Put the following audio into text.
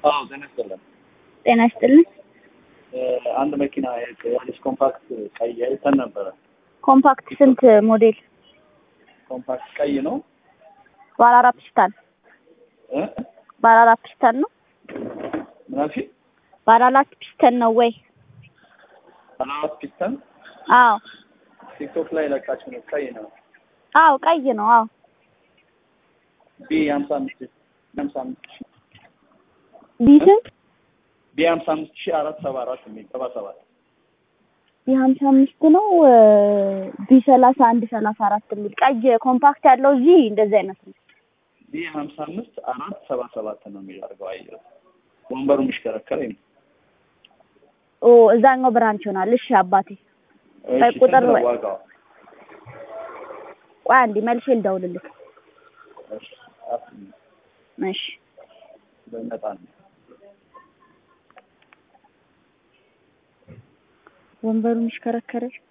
አዎ ጤና ይስጥልን። ጤና ይስጥልን። አንድ መኪና የአዲስ ኮምፓክት ቀይ አይተን ነበረ። ኮምፓክት ስንት ሞዴል? ኮምፓክት ቀይ ነው ባለ አራት ፒስታን እ ባለ አራት ፒስታን ነው። ምን አልሽኝ? ባለ አራት ፒስተን ነው ወይ? አራት ፒስተን አዎ ቲክቶክ ላይ ለቃችሁ ነው። ቀይ ነው። አዎ ቀይ ነው። አዎ ቢ ሀምሳ አምስት ሀምሳ አምስት ሺ ቢ ስንት? ቢ ሀምሳ አምስት ሺ አራት ሰባ አራት የሚል ሰባ ሰባት ቢ ሀምሳ አምስት ነው። ቢ ሰላሳ አንድ ሰላሳ አራት የሚል ቀይ ኮምፓክት ያለው እዚህ እንደዚህ አይነት ነው። ቢ ሀምሳ አምስት አራት ሰባ ሰባት ነው የሚል አድርገው አየሁት። ወንበሩ የሚሽከረከር ነው። ኦ እዛኛው ብራንች ይሆናል። እሺ አባቴ እሺ፣ ቆይ ቁጥር ስንት ነው ወይ- ዋጋው? ቆይ አንዴ መልሼ ልደውልልህ። እሺ፣ አስቢ። እሺ በነፃ ነው። ወንበሩ የሚሽከረከረች